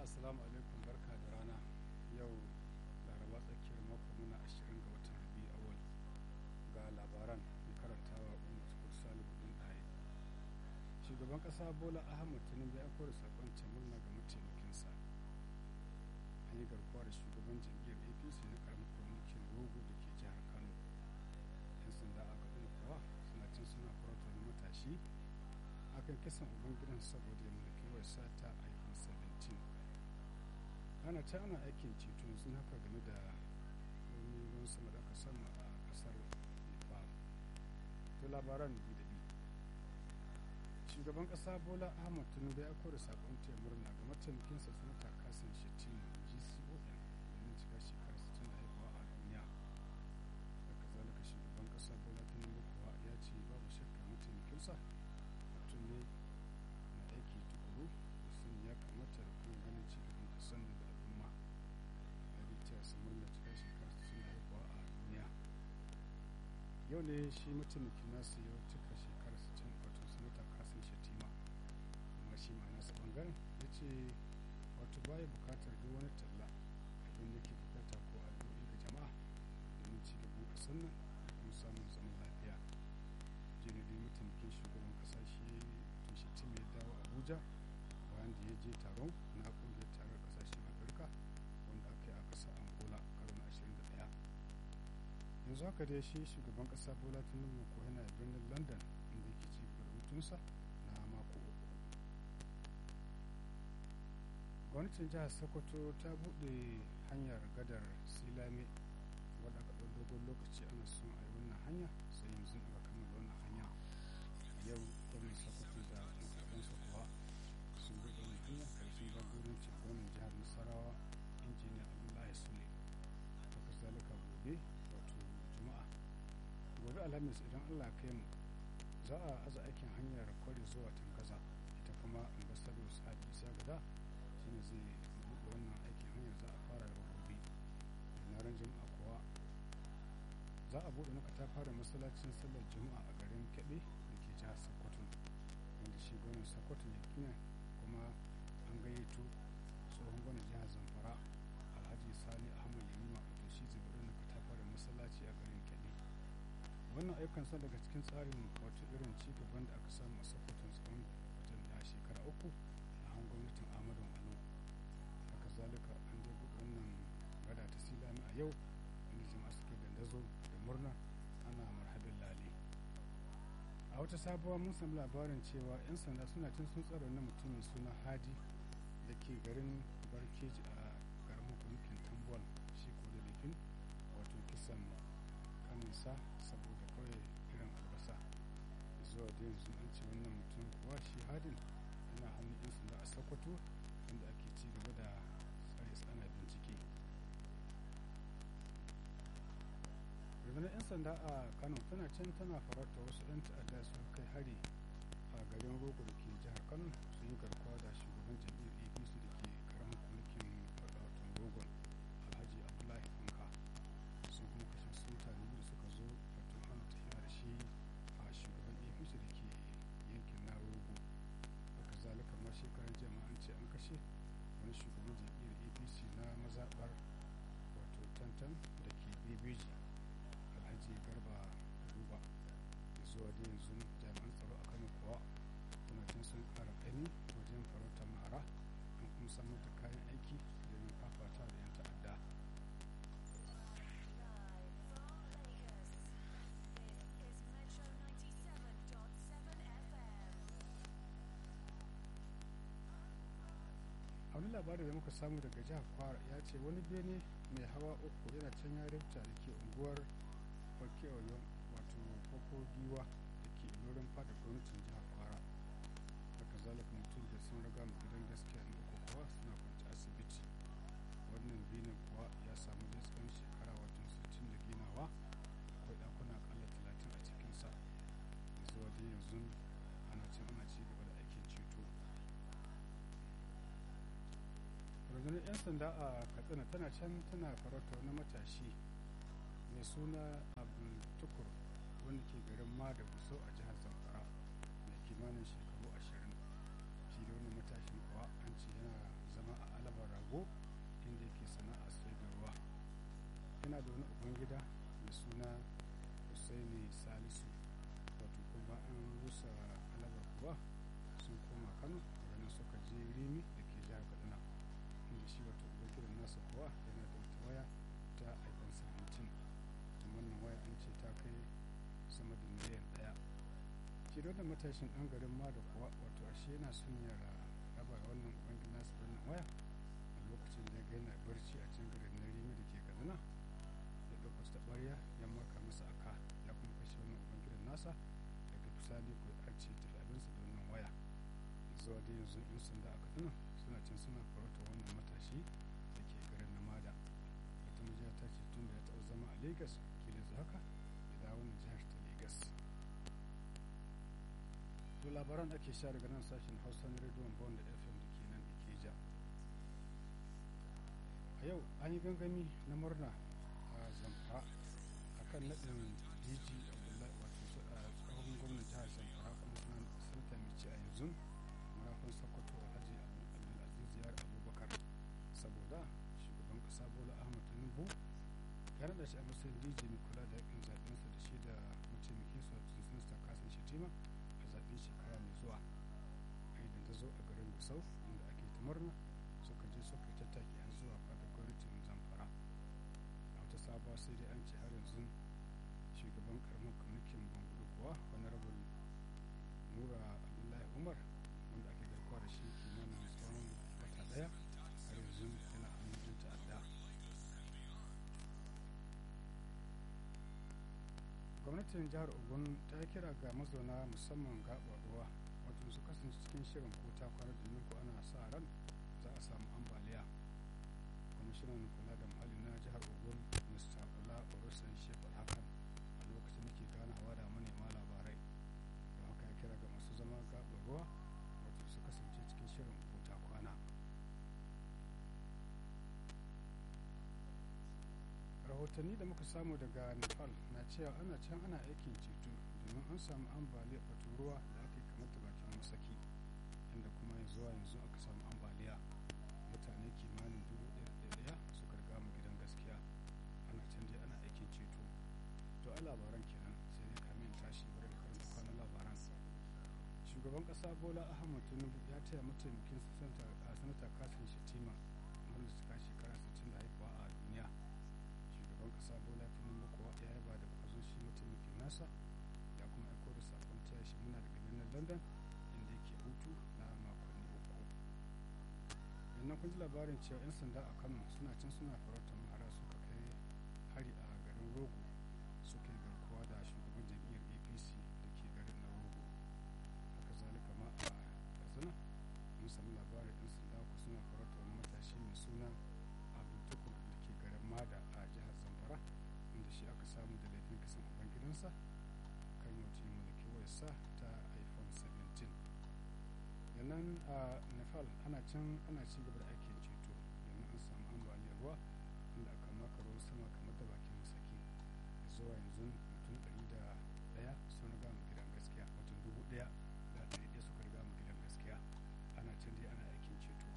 assalamu alaikum barka da rana yau laraba tsakiyar mako muna ashirin ga watan rabi awal ga labaran mai karantawa umar tukur salihu din ɗaya shugaban ƙasa bola ahmad tinubu ya kore sakon murna ga mataimakinsa an yi garkuwa da shugaban jam'iyyar apc na karamar kwamitin rogo da ke jihar kano yan sanda a gaɗin kuwa suna cin suna farauta wani matashi akan kisan ubangidan saboda ya mulki wasa ta iphone 17 ana ta ana aikin ceto yanzu haka game da wani ruwan sama da aka samu a kasar nepal to labaran bi da bi shugaban kasa bola ahmad tinubu ya kore sakon taya murna ga mataimakinsa sanata kasan shettima gcon domin cika shekara 60 da haihuwa a duniya da kazalika shugaban kasa bola tinubu kuwa ya ce babu shakka mataimakinsa mutum ne na aiki tukuru da sun ya kamata da kuma ganin ci gaban kasan da al'umma ya rita su murna cika shekara 60 da haihuwa a duniya yau ne shi mataimakin nasu ya cika shekara 60 wato sanata kasan shatima amma shi ma nasa bangaren ya ce wato baya bukatar duk wani talla abin da ke bukata ko addu'o'i ga jama'a domin ci gaban kasan nan da kuma samun zaman lafiya jinadi mataimakin shugaban kasa shi shatima ya dawo abuja bayan da ya je taron na kungiyar taron kasashen afirka wanda aka yi a ƙasa angola karo na 21 yanzu haka dai shi shugaban kasa bola tinubu ko yana birnin london inda yake ci gaba da hutunsa na mako uku gwamnatin jihar sokoto ta buɗe hanyar gadar silame wadda aka ɗau dogon lokaci ana son a yi wannan hanya sai yanzu aka kammala wannan hanya yau gwamnan sokoto da makarantarsa kuwa sun buɗe wannan hanya ƙarshen jagorancin gwamnan jihar nasarawa injiniya abdullahi sule haka zalika gobe wato juma'a gobe alhamis idan allah kai mu za a aza aikin hanyar kwari zuwa tangaza ita kuma ambassador sabi isa gada shine zai buɗe wannan aikin hanyar za a fara da gobe na ran juma'a kuwa za a buɗe maka ta fara masallacin sallar juma'a a garin kebe da ke jihar sokoto wanda shi gwamnan sokoto ya kina kuma an gayyato tsohon gwamnan jihar zamfara alhaji sani ahmad yamima wato shi zai buɗe maka ta fara masallaci a garin kebe wannan ayyukan sa daga cikin tsarin wato irin ci gaban da aka samu a sokoto tsawon watan da shekara uku a han gwamnatin ahmadu alo haka zalika an je buɗe wannan gada ta silami a yau inda jama'a suke dandazo da murna ana marhabin lale a wata sabuwa mun samu labarin cewa 'yan sanda suna cin sun tsaro na mutumin suna hadi da ke garin barkeji a garin yankin tambuwal shi ko da laifin wato kisan kaninsa saboda kawai irin albasa zuwa da yanzu an ce wannan mutum kuwa shi hadin yana hannun 'yan sanda a sokoto inda ake ci gaba da tsare ana bincike rundunar 'yan sanda a kano tana can tana farauta wasu 'yan ta'adda su kai hari a garin rogo da ke jihar kano sun yi garkuwa da shugaban jam'iyyar apc da ke karamin mulkin watan rogon alhaji abdullahi fanka sun kuma kashe su mutane da suka zo wato hana tafiya da shi a shugaban apc da ke yankin na rogo haka zalika ma shekarar jama'a an ce an kashe wani shugaban jam'iyyar apc na mazaɓar wato tantan da ke bebeji alhaji garba ruba zuwa da yanzu jami'an tsaro a kano kuwa suna cin sun kara ƙani wajen farautar mara an kuma samar da kayan aiki domin fafata da 'yan ta'adda a wani labari da muka samu daga jihar kwara ya ce wani bene mai hawa uku yana can ya rifta da ke unguwar okeoyon wato koko giwa da ke ilorin fada gwamnatin jihar kwara haka zalika mutum da sun raga mu gidan gaskiya na uku kuwa suna kwanci asibiti wannan benen kuwa ya samu da tsawon shekara wato 60 da ginawa akwai ɗakuna akalla 30 a cikinsa zuwa da yanzu ana can ana ci gaba da aikin ceto rundunar 'yan sanda a katsina tana can tana farautar na matashi mai suna abdul tukur wanda ke garin ma da guso a jihar zamfara mai kimanin shekaru ashirin shi da wani matashin kuwa an ce yana zama a alaba kuwa sun koma kano daga nan suka je rimi da ke jihar kaduna inda shi wato ubangidan nasa kuwa yana da wata waya ta iphone 17 da wannan waya an ce ta kai sama da miliyan daya shi da matashin dan garin ma da kuwa wato ashe yana son ya raba wannan ubangidan nasa wannan waya a lokacin da ya ga yana barci a cikin garin na rimi da ke kaduna ya ɗauka ta ɓarya ya maka masa aka ya kuma kashe wannan ubangidan nasa daga bisani ko ya arce tafi abinsa da wannan waya zuwa da yanzu in sanda a kaduna suna can suna farauta wannan matashi da ke garin namada wata majiya ta ce tun da ya taɓa zama a lagos kila yanzu haka ya dawo wannan jihar ta lagos to labaran ake sha daga nan sashen hausa na rediyon bond da fm da ke nan ikeja a yau an yi gangami na murna a zamfara akan naɗin dg abdullahi wato tsohon gwamnan jihar zamfara kuma suna sanata mai ci a yanzu marafin sokoto alhaji abdulaziz yar abubakar saboda shugaban kasa bola ahmad tinubu ya naɗa shi a matsayin dj mai kula da yakin zaɓensa da shi da mataimakin sa sinista kasan shetima a zaɓen shekara mai zuwa a idan ta zo a garin gusau inda ake ta murna suka je suka yi tattaki har zuwa fadar gwamnatin zamfara a wata sabuwa sai dai an ce har yanzu shugaban karamar kwamitin bangudu kuwa honorable nura abdullahi umar wanda ake garkuwa da shi kimanin tsawon wata daya har yanzu yana hannun yan ta'adda gwamnatin jihar ogun ta kira ga mazauna musamman gaɓar ruwa wato su kasance cikin shirin ko ta kwana domin ko ana sa ran za a samu ambaliya kwamishinan kula da muhalli na jihar ogun mr kula orosan shekul hakan a lokacin da ke ganawa da manema labarai don haka ya kira ga masu zama gaɓar ruwa wato su kasance cikin shirin ko ta kwana rahotanni da muka samu daga nepal na cewa ana can ana aikin ceto domin an samu ambaliyar wato ruwa da aka yi kamar da bakin masaki inda kuma yanzu zuwa yanzu aka samu ambaliya mutane kimanin dubu ɗaya suka riga mu gidan gaskiya ana can dai ana aikin ceto to a labaran kenan sai dai kamin tashi bari da karanta kwanan labaran shugaban kasa bola ahmad tinubu ya taya mataimakin sanata kasin shatima wanda suka shekara 60 da haifuwa a duniya shugaban kasa bola tinubu kuwa ya yaba da kwazo shi mataimakin nasa ya kuma aiko da sakon taya shi muna daga birnin london inda yake hutu na makonni uku yannan kun ji labarin cewa 'yan sanda a kano suna can suna farautar mahara suka kai hari a garin rogo suka yi garkuwa da shugaban jam'iyyar apc da ke garin na rogo haka zalika ma a katsina mun sami labarin 'yan sanda ku suna farautar wani matashi mai suna abdul tukur da ke garin mada a jihar zamfara inda shi aka samu da laifin kisan uban gidansa kan wata mulki wayarsa ta iphone 17 yannan a nepal ana can ana ci gaba da aikin ceto domin an samu ambaliyar ruwa inda aka maka ruwan sama kamar da bakin masaki zuwa yanzu